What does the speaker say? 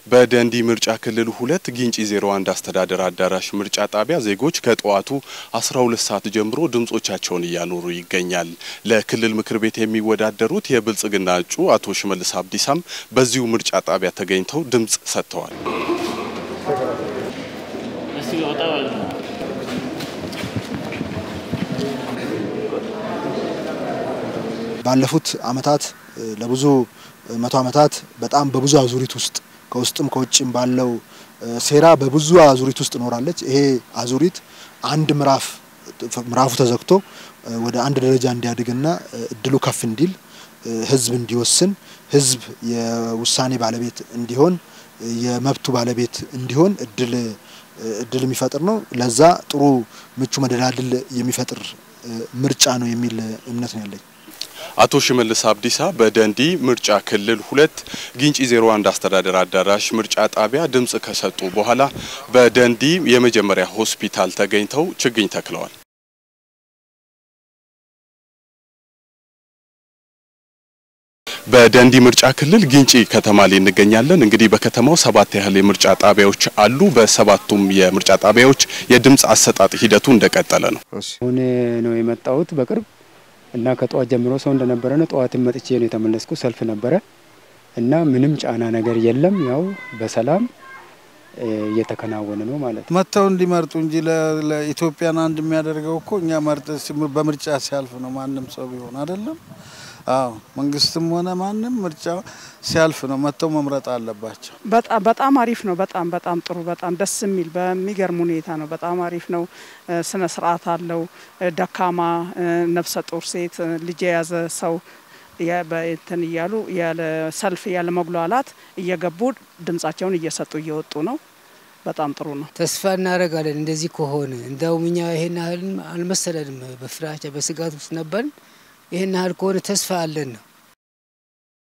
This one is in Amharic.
በደንዲ ምርጫ ክልል ሁለት ጊንጪ 01 አስተዳደር አዳራሽ ምርጫ ጣቢያ ዜጎች ከጠዋቱ 12 ሰዓት ጀምሮ ድምጾቻቸውን እያኖሩ ይገኛል። ለክልል ምክር ቤት የሚወዳደሩት የብልጽግና እጩ አቶ ሽመልስ አብዲሳም በዚሁ ምርጫ ጣቢያ ተገኝተው ድምጽ ሰጥተዋል። ባለፉት አመታት ለብዙ መቶ አመታት በጣም በብዙ አዙሪት ውስጥ ከውስጥም ከውጭም ባለው ሴራ በብዙ አዙሪት ውስጥ ኖራለች። ይሄ አዙሪት አንድ ምዕራፍ ምዕራፉ ተዘግቶ ወደ አንድ ደረጃ እንዲያድግና እድሉ ከፍ እንዲል ህዝብ እንዲወስን ህዝብ የውሳኔ ባለቤት እንዲሆን የመብቱ ባለቤት እንዲሆን እድል እድል የሚፈጥር ነው። ለዛ ጥሩ ምቹ መደላድል የሚፈጥር ምርጫ ነው የሚል እምነት ነው ያለኝ። አቶ ሽመልስ አብዲሳ በደንዲ ምርጫ ክልል ሁለት ጊንጪ 01 አስተዳደር አዳራሽ ምርጫ ጣቢያ ድምጽ ከሰጡ በኋላ በደንዲ የመጀመሪያ ሆስፒታል ተገኝተው ችግኝ ተክለዋል። በደንዲ ምርጫ ክልል ጊንጪ ከተማ ላይ እንገኛለን። እንግዲህ በከተማው ሰባት ያህል የምርጫ ጣቢያዎች አሉ። በሰባቱም የምርጫ ጣቢያዎች የድምጽ አሰጣጥ ሂደቱ እንደቀጠለ ነው። አሁን ነው የመጣሁት በቅርብ እና ከጠዋት ጀምሮ ሰው እንደነበረ ነው። ጠዋትም መጥቼ ነው የተመለስኩ። ሰልፍ ነበረ እና ምንም ጫና ነገር የለም። ያው በሰላም እየተከናወነ ነው ማለት ነው። መጥተው እንዲመርጡ እንጂ ለኢትዮጵያን አንድ የሚያደርገው እኮ እኛ መርጥ በምርጫ ሲያልፍ ነው። ማንም ሰው ቢሆን አይደለም። አዎ መንግስትም ሆነ ማንም ምርጫ ሲያልፍ ነው መጥተው መምረጥ አለባቸው። በጣም በጣም አሪፍ ነው። በጣም በጣም ጥሩ በጣም ደስ የሚል በሚገርም ሁኔታ ነው። በጣም አሪፍ ነው። ስነ ስርዓት አለው። ደካማ፣ ነፍሰ ጡር ሴት፣ ልጅ የያዘ ሰው እንትን እያሉ ያለ ሰልፍ ያለ መጉላላት እየገቡ ድምጻቸውን እየሰጡ እየወጡ ነው። በጣም ጥሩ ነው። ተስፋ እናደርጋለን እንደዚህ ከሆነ እንደውም እኛ ይሄን ያህል አልመሰለንም። በፍራቻ በስጋት ውስጥ ነበርን። ይህን ያህል ከሆነ ተስፋ አለን ነው